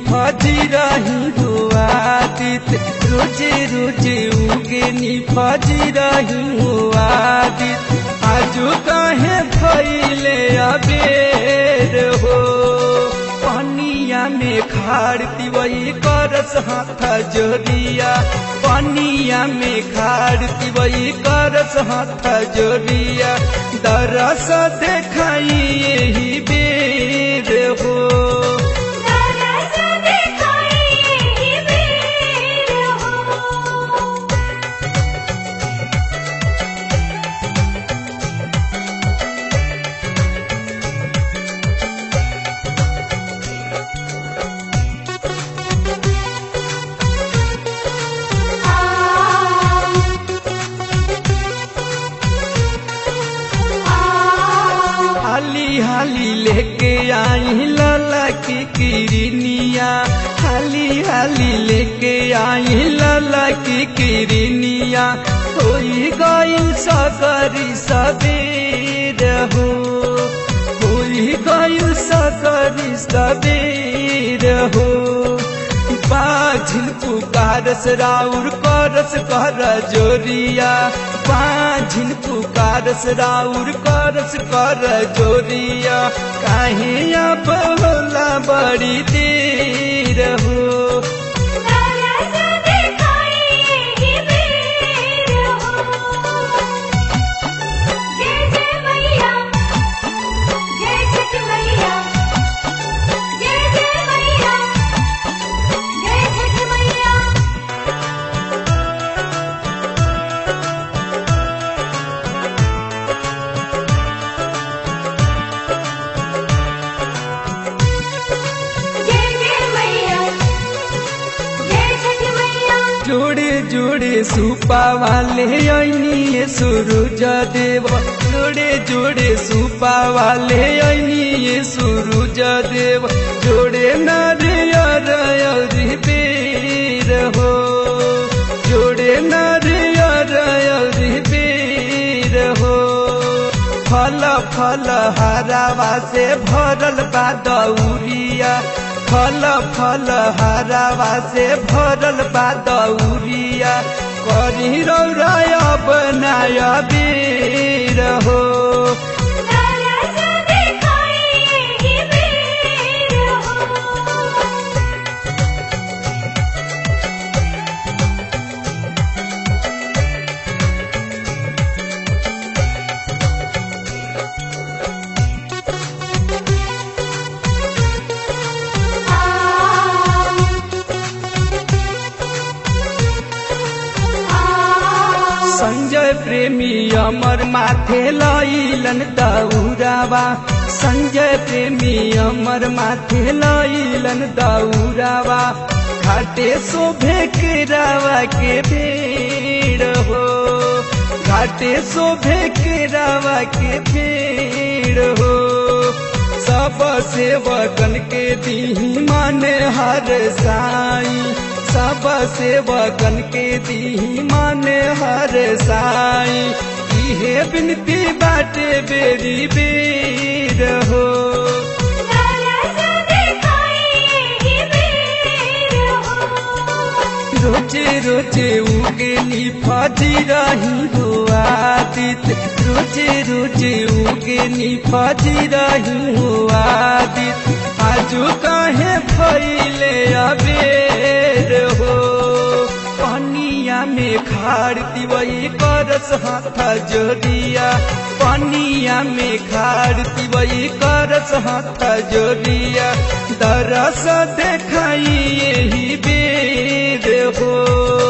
फजी रही हुआ दित रोजे रोजे उगनी फजी रही हुआ दित आजू कहे भैले अबेर हो पनिया में खाड़ती वही करस हाथ जोरिया पनिया में खाड़ती वही करस हाथ जोरिया दरस देखाई यही बेर हो दरस दिखाई यही बेर हो हाली हाली लेके आई लाला की किरनिया हाली हाली लेके आई लाला की किरनिया होई गइल सकरी सबेर हो होई गइल सकरी सबेर हो पाझिल पुकारस राउर करस कर जोरिया पाझिल पुकारस राउर करस कर जोरिया काहे अब होला बड़ी देर हो दरस दिखाई यही बेर हो जय जय मैया जय छठ मैया जय जय मैया जय छठ मैया जय जय मैया जय छठ मैया जोड़े जोड़े सुपा वाले ऐनी सूरज देव जोड़े जोड़े सुपा वाले ऐनी सूरज देव जोड़े नारियर अरी बेर हो जोड़े नारियर अरी बेर हो फल फल हरावा से भरल बा दौरिया फल फल हरावा से भरल बा दौरिया करी रौराय बनाय बेर हो दरस दिखाई यही बेर हो संजय प्रेमी अमर माथे लैलन दौरावा संजय प्रेमी अमर माथे लैलन दौरावा घाटे शोभे के रावा के भीड़ हो घाटे शोभे के रावा के भीड़ हो सब सेवकन के दी माने हर साई सब सेवकन के दी माने हर साई इहे बिनती बाटे बेरी बेर हो दरस दिखाई यही बेर हो रोजे रोजे उगेली फजी रही हो आदित रोजे रोजे उगेली फजी रही हो आदित आजू कहे भैले अबेर हो पनिया में खाड़ती वही करस हाथ जोरिया पनिया में खाड़ती वही करस हाथ जोरिया दरस देखाई यही बेर हो